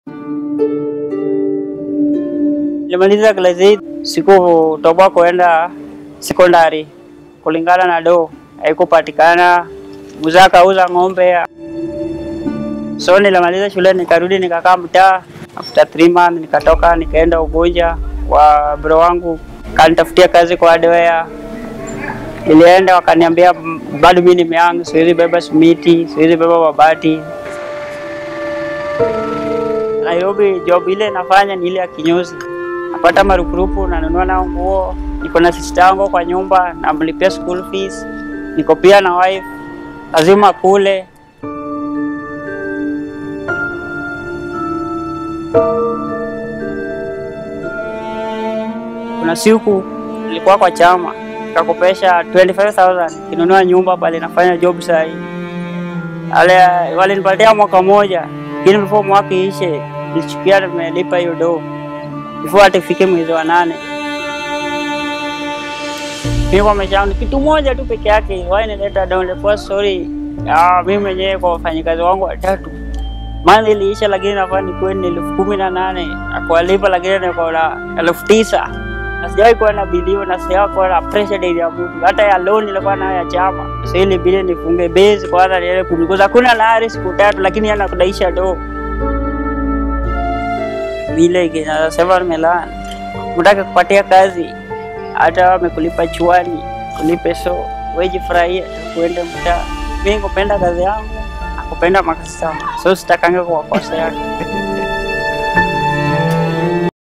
Nilimaliza class 8 sikutoboa kuenda sekondari kulingana na do haikupatikana. Mzee akauza ng'ombe, so nilimaliza shule nikarudi nikakaa mtaa. After three months nikatoka nikaenda Ugunja kwa bro wangu kanitafutia kazi kwa hardware. Nilienda wakaniambia bado mimi ni young, siwezi beba simiti, siwezi beba mabati. Nairobi job ile nafanya ni ile ya kinyozi. Napata marupurupu, nanunua nao nguo. Niko na sister yangu kwa nyumba, namlipia school fees. Niko pia na wife, lazima kule. Kuna siku nilikuwa kwa chama nikakopesha 25000 kinunua nyumba pale nafanya job sahi. Ale walinipatia mwaka moja, lakini before mwaka ishe nilichukia nimelipa hiyo do before hata ifike mwezi wa nane. Mimi kwa maisha yangu kitu moja tu peke yake, why nileta do nilikuwa sorry. Ah, mimi mwenyewe kwa wafanyikazi wangu watatu Month iliisha lakini nafaa nikuwe ni elfu kumi na nane na kuwalipa lakini niko na elfu tisa na sijawahi kuwa na bilio na sijawahi kuwa na pressure daily ya mtu hata ya loan nilikuwa nayo ya chama. Sasa ili bili nifunge base kwanza niende kumikuza. Kuna lahari siku tatu lakini yana kudaisha do vile kinasema nimelana mtaka kupatia kazi hata wamekulipa chuani kulipe so wejifurahie kuende mtaa. Mimi kupenda kazi yangu nakupenda makastama so sitakange kuwakosea.